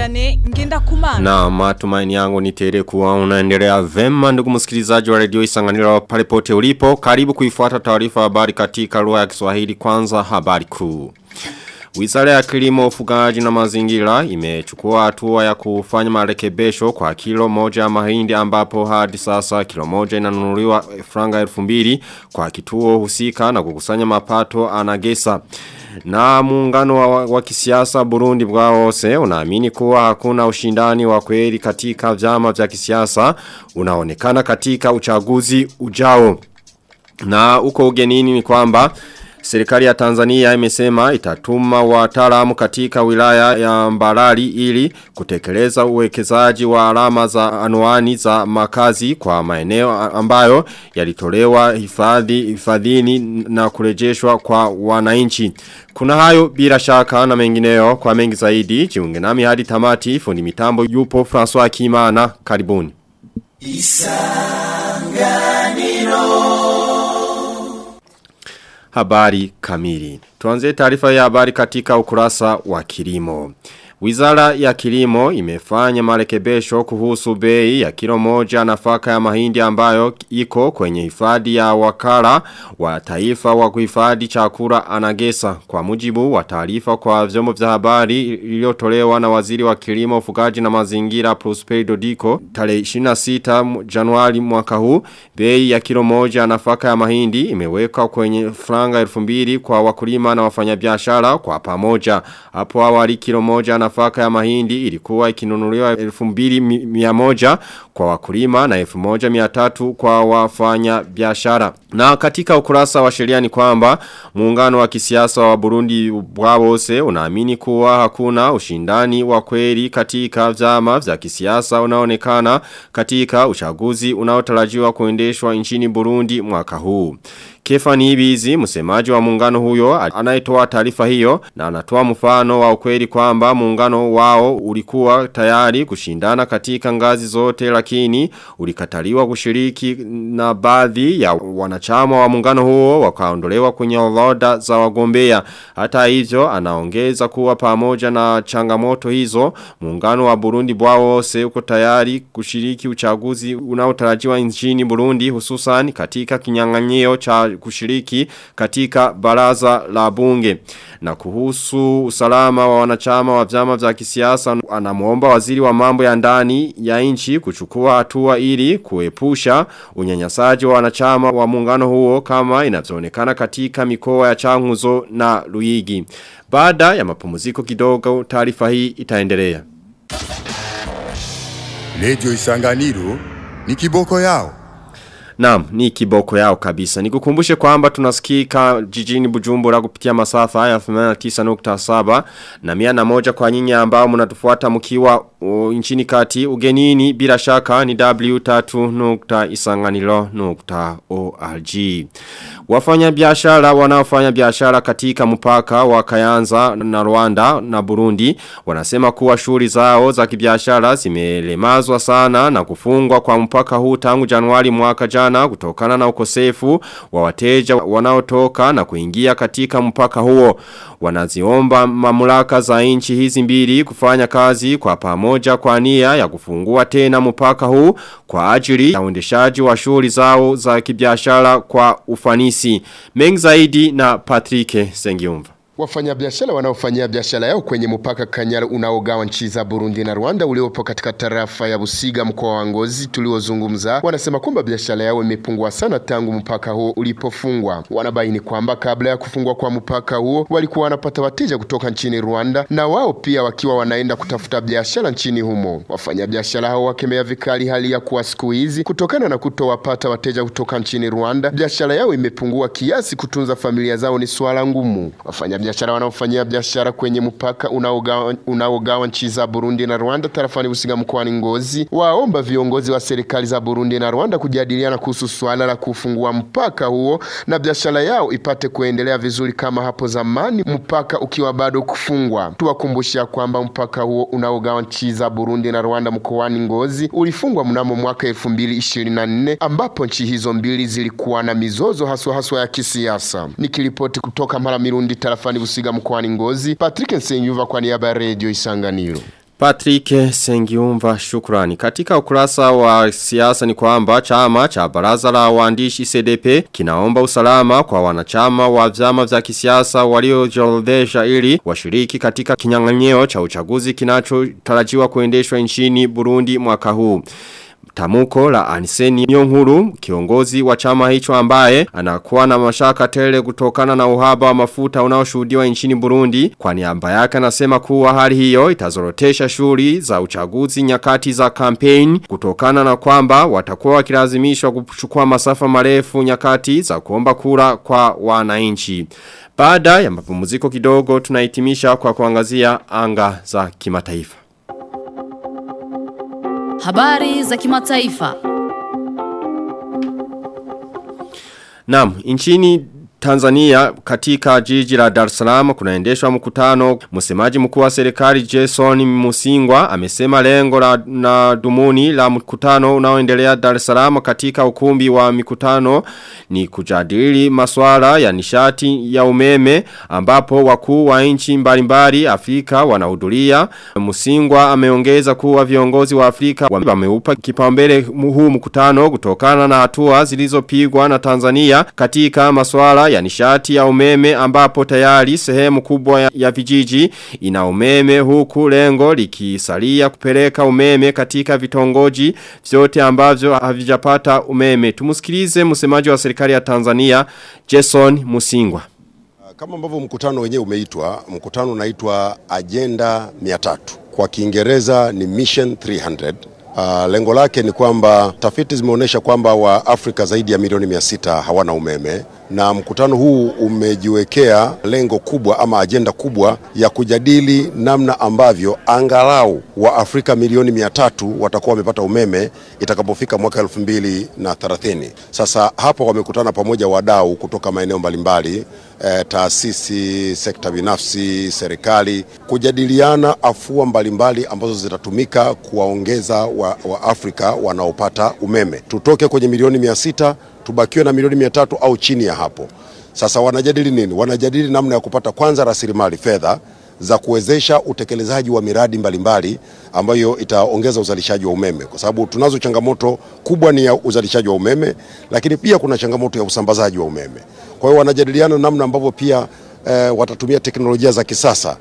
Vianney Ngendakumana. Na matumaini yangu ni tele kuwa unaendelea vema ndugu msikilizaji wa redio Isanganiro pale pote ulipo. Karibu kuifuata taarifa habari katika lugha ya Kiswahili kwanza habari kuu. Wizara ya kilimo ufugaji na mazingira imechukua hatua ya kufanya marekebisho kwa kilo moja ya mahindi ambapo hadi sasa kilo moja inanunuliwa franga elfu mbili kwa kituo husika na kukusanya mapato anagesa. Na muungano wa, wa kisiasa Burundi bwawose unaamini kuwa hakuna ushindani wa kweli katika vyama vya kisiasa unaonekana katika uchaguzi ujao. Na uko ugenini ni kwamba Serikali ya Tanzania imesema itatuma wataalamu katika wilaya ya Mbarali ili kutekeleza uwekezaji wa alama za anuani za makazi kwa maeneo ambayo yalitolewa hifadhi hifadhini na kurejeshwa kwa wananchi. Kuna hayo bila shaka na mengineo kwa mengi zaidi jiunge nami hadi tamati fundi mitambo yupo François Kimana karibuni. Isanganiro habari kamili. Tuanze taarifa ya habari katika ukurasa wa kilimo. Wizara ya kilimo imefanya marekebisho kuhusu bei ya kilo moja nafaka ya mahindi ambayo iko kwenye hifadhi ya wakala wa taifa wa kuhifadhi chakula anagesa kwa mujibu wa taarifa kwa vyombo vya habari iliyotolewa na waziri wa kilimo ufugaji na mazingira Prosper Dodiko tarehe 26 Januari mwaka huu bei ya kilo moja nafaka ya mahindi imewekwa kwenye franga 2000 kwa wakulima na wafanyabiashara kwa pamoja hapo awali kilo moja nafaka ya mahindi ilikuwa ikinunuliwa 2100 kwa wakulima na 1300 kwa wafanya biashara. Na katika ukurasa wa sheria ni kwamba muungano wa kisiasa wa Burundi bwabose unaamini kuwa hakuna ushindani wa kweli katika vyama vya kisiasa unaonekana katika uchaguzi unaotarajiwa kuendeshwa nchini Burundi mwaka huu. Kefani Ibizi, msemaji wa muungano huyo, anayetoa taarifa hiyo na anatoa mfano wa ukweli kwamba muungano wao ulikuwa tayari kushindana katika ngazi zote lakini ulikataliwa kushiriki na baadhi ya wanachama wa muungano huo wakaondolewa kwenye orodha za wagombea. Hata hivyo anaongeza kuwa pamoja na changamoto hizo muungano wa Burundi bwawose uko tayari kushiriki uchaguzi unaotarajiwa nchini Burundi hususan katika kinyang'anyio cha kushiriki katika baraza la bunge. Na kuhusu usalama wa wanachama wa vyama vya kisiasa anamuomba waziri wa mambo ya ndani ya nchi kuchukua hatua ili kuepusha unyanyasaji wa wanachama wa muungano huo kama inavyoonekana katika mikoa ya Changuzo na Luigi. Baada ya mapumziko kidogo taarifa hii itaendelea. Lejo Isanganiro ni kiboko yao. Naam, ni kiboko yao kabisa. Nikukumbushe kwamba tunasikika jijini Bujumbura kupitia masafa haya 89.7 na mia na moja kwa nyinyi ambao mnatufuata mkiwa uh, nchini kati ugenini bila shaka ni w3.isanganilo.org. Wafanya biashara wanaofanya biashara katika mpaka wa Kayanza na Rwanda na Burundi wanasema kuwa shughuli zao za kibiashara zimelemazwa sana na kufungwa kwa mpaka huu tangu Januari mwaka jana sana kutokana na ukosefu wa wateja wanaotoka na kuingia katika mpaka huo. Wanaziomba mamlaka za nchi hizi mbili kufanya kazi kwa pamoja kwa nia ya kufungua tena mpaka huu kwa ajili ya uendeshaji wa shughuli zao za kibiashara kwa ufanisi. Mengi zaidi na Patrick Sengiumva. Wafanyabiashara wanaofanyia biashara yao kwenye mpaka Kanyara unaogawa nchi za Burundi na Rwanda uliopo katika tarafa ya Busiga mkoa wa Ngozi tuliozungumza, wanasema kwamba biashara yao imepungua sana tangu mpaka huo ulipofungwa. Wanabaini kwamba kabla ya kufungwa kwa mpaka huo walikuwa wanapata wateja kutoka nchini Rwanda na wao pia wakiwa wanaenda kutafuta biashara nchini humo. Wafanyabiashara hao wakemea vikali hali ya kuwa siku hizi kutokana na kutowapata wateja kutoka nchini Rwanda, biashara yao imepungua kiasi kutunza familia zao ni swala ngumu. Wafanya biashara wanaofanyia biashara kwenye mpaka unaogawa unaogawa nchi za Burundi na Rwanda tarafani Busiga mkoani Ngozi waomba viongozi wa serikali za Burundi na Rwanda kujadiliana kuhusu swala la kufungua mpaka huo na biashara yao ipate kuendelea vizuri kama hapo zamani, mpaka ukiwa bado kufungwa. Tuwakumbusha kwamba mpaka huo unaogawa nchi za Burundi na Rwanda mkoani Ngozi ulifungwa mnamo mwaka 2024 ambapo nchi hizo mbili zilikuwa na mizozo haswa haswa ya kisiasa. Nikiripoti kutoka Mara Mirundi tarafani Busiga mkoani Ngozi, Patrick Nsenyuva kwa niaba ya Radio Isanganiro. Patrick Sengiumva shukrani. Katika ukurasa wa siasa ni kwamba chama cha baraza la waandishi CDP kinaomba usalama kwa wanachama wa vyama vya kisiasa waliojiorodhesha ili washiriki katika kinyang'anyiro cha uchaguzi kinachotarajiwa kuendeshwa nchini Burundi mwaka huu. Tamuko la Aniseni Nyonguru, kiongozi wa chama hicho ambaye, anakuwa na mashaka tele kutokana na uhaba wa mafuta unaoshuhudiwa nchini Burundi. Kwa niaba yake anasema kuwa hali hiyo itazorotesha shughuli za uchaguzi nyakati za campaign kutokana na kwamba watakuwa wakilazimishwa kuchukua masafa marefu nyakati za kuomba kura kwa wananchi. Baada ya mapumziko kidogo tunahitimisha kwa kuangazia anga za kimataifa. Habari za kimataifa. Naam, nchini Tanzania katika jiji la Dar es Salaam kunaendeshwa mkutano msemaji mkuu wa serikali Jason Musingwa amesema lengo la na dumuni la mkutano unaoendelea Dar es Salaam katika ukumbi wa mikutano ni kujadili masuala ya nishati ya umeme ambapo wakuu wa nchi mbalimbali Afrika wanahudhuria Musingwa ameongeza kuwa viongozi wa Afrika wameupa kipaumbele huu mkutano kutokana na hatua zilizopigwa na Tanzania katika masuala ya nishati ya umeme ambapo tayari sehemu kubwa ya, ya vijiji ina umeme huku lengo likisalia kupeleka umeme katika vitongoji vyote ambavyo havijapata umeme. Tumusikilize msemaji wa serikali ya Tanzania Jason Musingwa. Kama ambavyo mkutano wenyewe umeitwa, mkutano unaitwa Agenda 300. Kwa Kiingereza ni Mission 300. Uh, lengo lake ni kwamba tafiti zimeonyesha kwamba wa Afrika zaidi ya milioni mia sita hawana umeme na mkutano huu umejiwekea lengo kubwa ama ajenda kubwa ya kujadili namna ambavyo angalau wa Afrika milioni mia tatu watakuwa wamepata umeme itakapofika mwaka elfu mbili na thelathini. Sasa hapa wamekutana pamoja wadau kutoka maeneo mbalimbali eh, taasisi, sekta binafsi, serikali kujadiliana afua mbalimbali ambazo zitatumika kuwaongeza wa, wa Afrika wanaopata umeme, tutoke kwenye milioni mia sita tubakiwe na milioni mia tatu au chini ya hapo. Sasa wanajadili nini? Wanajadili namna ya kupata kwanza rasilimali fedha za kuwezesha utekelezaji wa miradi mbalimbali mbali, ambayo itaongeza uzalishaji wa umeme, kwa sababu tunazo changamoto kubwa ni ya uzalishaji wa umeme, lakini pia kuna changamoto ya usambazaji wa umeme. Kwa hiyo wanajadiliana namna ambavyo pia eh, watatumia teknolojia za kisasa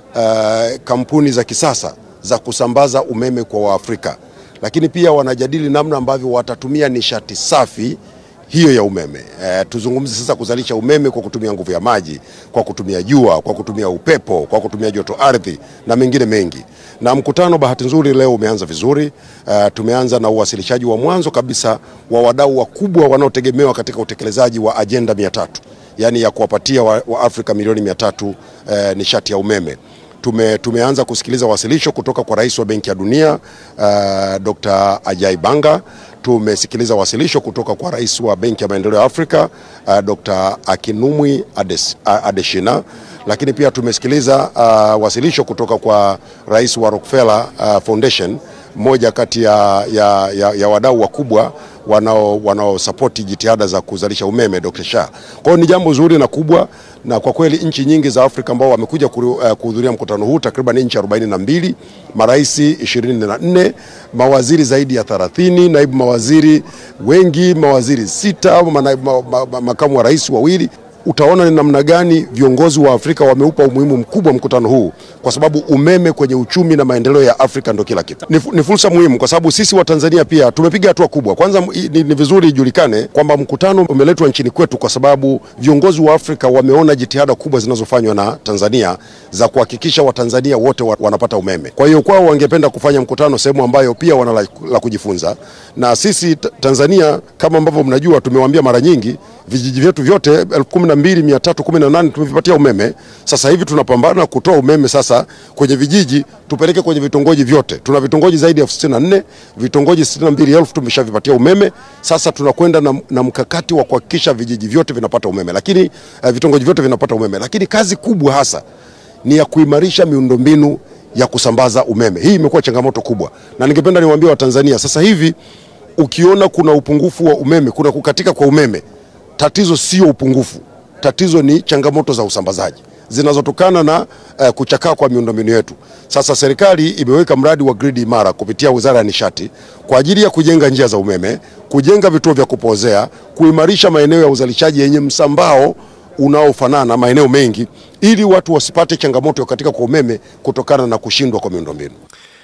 eh, kampuni za kisasa za kusambaza umeme kwa Waafrika, lakini pia wanajadili namna ambavyo watatumia nishati safi hiyo ya umeme. E, tuzungumze sasa kuzalisha umeme kwa kutumia nguvu ya maji, kwa kutumia jua, kwa kutumia upepo, kwa kutumia joto ardhi na mengine mengi. Na mkutano bahati nzuri leo umeanza vizuri. E, tumeanza na uwasilishaji wa mwanzo kabisa wa wadau wakubwa wanaotegemewa katika utekelezaji wa ajenda 300 yaani ya kuwapatia wa, wa Afrika milioni 300 e, nishati ya umeme. Tume, tumeanza kusikiliza wasilisho kutoka kwa Rais wa Benki ya Dunia uh, Dr. Ajay Banga. Tumesikiliza wasilisho kutoka kwa Rais wa Benki ya Maendeleo ya Afrika uh, Dr. Akinumwi Ades, uh, Adeshina, lakini pia tumesikiliza uh, wasilisho kutoka kwa Rais wa Rockefeller uh, Foundation, mmoja kati ya, ya, ya, ya wadau wakubwa wanao wanaosapoti jitihada za kuzalisha umeme Dr. Shah. Kwa hiyo ni jambo zuri na kubwa na kwa kweli nchi nyingi za Afrika ambao wamekuja kuhudhuria mkutano huu takriban nchi 42, marais 24, mawaziri zaidi ya 30, naibu mawaziri wengi, mawaziri sita, ma, ma, ma, makamu wa rais wawili utaona ni namna gani viongozi wa Afrika wameupa umuhimu mkubwa mkutano huu, kwa sababu umeme kwenye uchumi na maendeleo ya Afrika ndio kila kitu. Ni, ni fursa muhimu kwa sababu sisi wa Tanzania pia tumepiga hatua kubwa. Kwanza ni, ni vizuri ijulikane kwamba mkutano umeletwa nchini kwetu kwa sababu viongozi wa Afrika wameona jitihada kubwa zinazofanywa na Tanzania za kuhakikisha Watanzania wote wa, wanapata umeme. Kwa hiyo kwao wangependa kufanya mkutano sehemu ambayo pia wana la, la kujifunza, na sisi Tanzania kama ambavyo mnajua, tumewaambia mara nyingi vijiji vyetu vyote elfu kumi na mbili mia tatu kumi na nane tumevipatia umeme. Sasa hivi tunapambana kutoa umeme sasa kwenye vijiji tupeleke kwenye vitongoji vyote. Tuna vitongoji zaidi ya elfu sitini na nne vitongoji sitini na mbili elfu tumeshavipatia umeme. Sasa tunakwenda na, na mkakati wa kuhakikisha vijiji vyote vinapata umeme, lakini uh, vitongoji vyote vinapata umeme, lakini kazi kubwa hasa ni ya kuimarisha miundombinu ya kusambaza umeme. Hii imekuwa changamoto kubwa, na ningependa niwaambie Watanzania sasa hivi ukiona kuna upungufu wa umeme, kuna kukatika kwa umeme, tatizo sio upungufu, tatizo ni changamoto za usambazaji zinazotokana na uh, kuchakaa kwa miundombinu yetu. Sasa serikali imeweka mradi wa gridi imara kupitia Wizara ya Nishati kwa ajili ya kujenga njia za umeme, kujenga vituo vya kupozea, kuimarisha maeneo ya uzalishaji yenye msambao unaofanana maeneo mengi ili watu wasipate changamoto katika kwa umeme kutokana na kushindwa kwa miundombinu.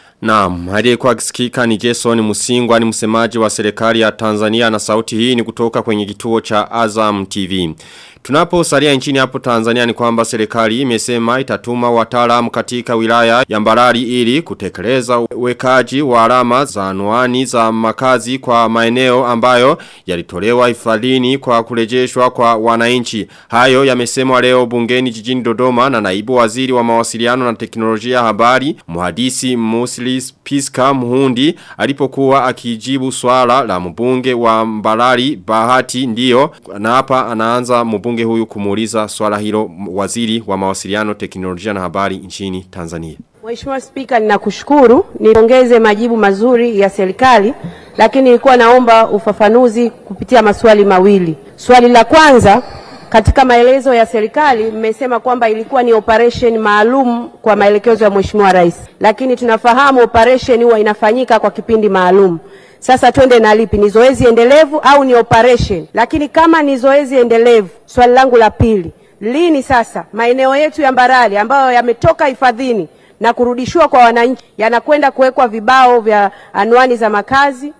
Naam, aliyekuwa akisikika ni Jason Musingwa ni msemaji wa serikali ya Tanzania na sauti hii ni kutoka kwenye kituo cha Azam TV. Tunaposalia nchini hapo Tanzania ni kwamba serikali imesema itatuma wataalamu katika wilaya ya Mbarali ili kutekeleza wekaji wa alama za anwani za makazi kwa maeneo ambayo yalitolewa hifadhini kwa kurejeshwa kwa wananchi. Hayo yamesemwa leo bungeni jijini Dodoma na naibu waziri wa mawasiliano na teknolojia ya habari mhandisi Muslis Piska Muhundi alipokuwa akijibu swala la mbunge wa Mbarali Bahati ndio na hapa anaanza mbunge mbunge huyu kumuuliza swala hilo waziri wa mawasiliano teknolojia na habari nchini Tanzania. Mheshimiwa Spika, ninakushukuru. Niongeze majibu mazuri ya serikali, lakini nilikuwa naomba ufafanuzi kupitia maswali mawili. Swali la kwanza, katika maelezo ya serikali mmesema kwamba ilikuwa ni operation maalum kwa maelekezo ya Mheshimiwa Rais, lakini tunafahamu operation huwa inafanyika kwa kipindi maalum. Sasa twende na lipi, ni zoezi endelevu au ni operation? Lakini kama ni zoezi endelevu, swali langu la pili, lini sasa maeneo yetu ya Mbarali ambayo yametoka hifadhini na kurudishiwa kwa wananchi yanakwenda kuwekwa vibao vya anwani za makazi?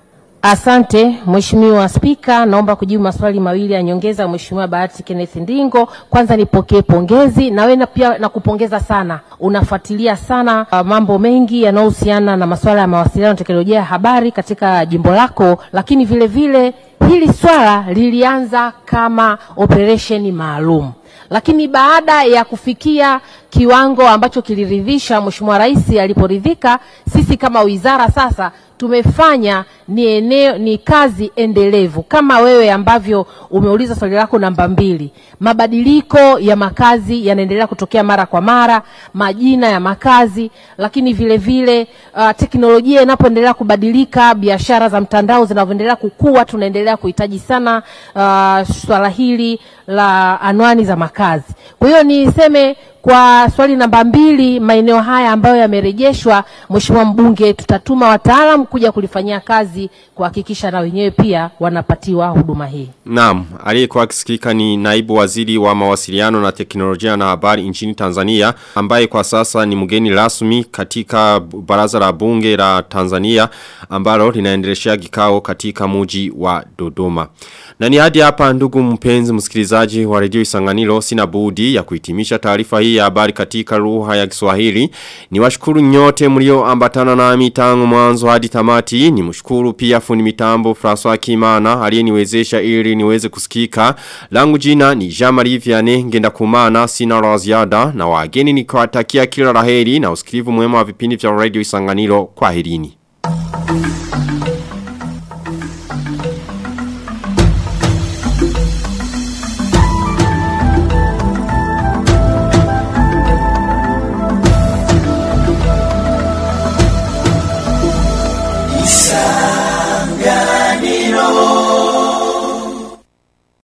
Asante Mheshimiwa Spika, naomba kujibu maswali mawili ya nyongeza Mheshimiwa Bahati Kenneth Ndingo. Kwanza nipokee pongezi na wewe pia nakupongeza sana, unafuatilia sana uh, mambo mengi yanayohusiana na masuala ya mawasiliano na teknolojia ya habari katika jimbo lako, lakini vile vile hili swala lilianza kama operesheni maalum lakini baada ya kufikia kiwango ambacho kiliridhisha Mheshimiwa Rais aliporidhika, sisi kama wizara sasa tumefanya ni eneo ni kazi endelevu kama wewe ambavyo umeuliza swali lako namba mbili. Mabadiliko ya makazi yanaendelea kutokea mara kwa mara, majina ya makazi, lakini vile vile uh, teknolojia inapoendelea kubadilika, biashara za mtandao zinavyoendelea kukua, tunaendelea kuhitaji sana uh, swala hili la anwani za makazi. Kwa hiyo niseme kwa swali namba mbili, maeneo haya ambayo yamerejeshwa, Mheshimiwa mbunge, tutatuma wataalamu kuja kulifanyia kazi kuhakikisha na wenyewe pia wanapatiwa huduma hii. Naam, aliyekuwa akisikika ni naibu waziri wa mawasiliano na teknolojia na habari nchini Tanzania ambaye kwa sasa ni mgeni rasmi katika baraza la bunge la Tanzania ambalo linaendeleshea kikao katika muji wa Dodoma. Na ni hadi hapa ndugu mpenzi msikilizaji wa redio Isanganiro sina budi ya kuhitimisha taarifa hii ya habari katika lugha ya Kiswahili. Ni washukuru nyote mlio ambatana nami tangu mwanzo hadi tamati. Ni mshukuru pia fundi mitambo François Kimana aliyeniwezesha ili niweze kusikika. Langu jina ni Jean-Marie Vianney ngenda kumana sina la ziada na wageni nikiwatakia kila laheri na usikivu mwema wa vipindi vya Radio Isanganiro kwa herini.